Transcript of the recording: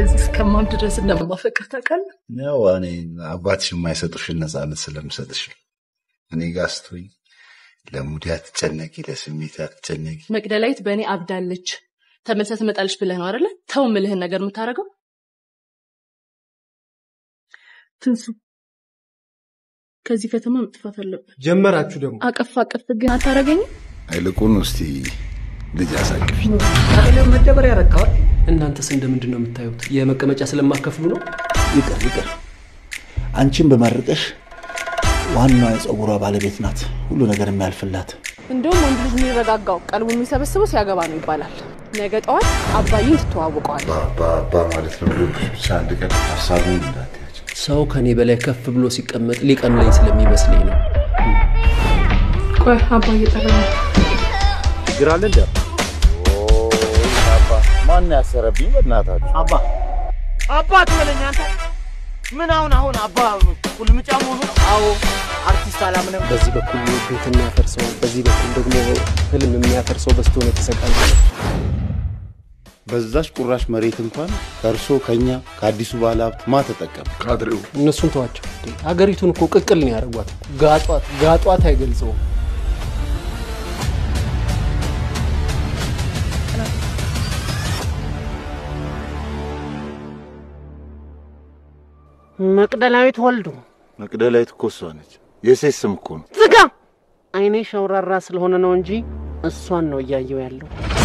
እንደዚህ እስከማብድ ድረስ እንደማፈቅር ታውቃለህ? ያው እኔ አባትሽ የማይሰጡሽን ነፃነት ስለምሰጥሽ ነው። እኔ ጋር ስትሆኝ ለሙድ አትጨነቂ፣ ለስሜት አትጨነቂ። መቅደላዊት በእኔ አብዳለች ተመልሳ ትመጣለች ብለህ ነው አይደለ? ተው ምልህን ነገር የምታደርገው ትንሱ ከዚህ ከተማ መጥፋት አለበት። ጀመራችሁ ደግሞ አቀፍ አቀፍ ግን አታረገኝም? ይልቁን እስቲ ልጅ አሳቅፊኝ። መደበር ያረካዋል። እናንተስ እንደምንድን ነው የምታዩት? የመቀመጫ ስለማከፍሉ ነው? ይቅር ይቅር። አንቺን በመርቀሽ ዋናዋ የፀጉሯ ባለቤት ናት፣ ሁሉ ነገር የሚያልፍላት። እንደውም ወንድ ልጅ የሚረጋጋው ቀልቡ የሚሰበስበው ሲያገባ ነው ይባላል። ነገ ጠዋት አባይን ትተዋውቀዋል። ባባ ማለት ነው ልብሽ ብቻ አንድ ቀን ሀሳቡን እንዳትያቸው። ሰው ከኔ በላይ ከፍ ብሎ ሲቀመጥ ሊቀንለኝ ስለሚመስለኝ ነው። ቆይ አባይ እየጠራ ነው። ችግር አለ እንደ ማን ያሰረብኝ? በእናታችሁ አባ አባት በለኝ አንተ። ምን አሁን አሁን አባ ቁልምጫ መሆኑ ነው? አዎ አርቲስት አላምንም። በዚህ በኩል ቤት የሚያፈርሰው፣ በዚህ በኩል ደግሞ ህልም የሚያፈርሰው በስቶ ነው የተሰቃየ። በዛች ቁራሽ መሬት እንኳን ከእርሶ ከኛ ከአዲሱ ባለ ሀብት ማ ተጠቀም? ካድሬው እነሱን ተዋቸው። ሀገሪቱን እኮ ቅቅል ነው ያደረጓት። ጋጧት ጋጧት አይገልጸውም። መቅደላዊት ወልዱ መቅደላዊት እኮ እሷ ነች። የሴት ስም እኮ ነው። ዝጋ። አይኔ ሸውራራ ስለሆነ ነው እንጂ እሷን ነው እያየው ያለው።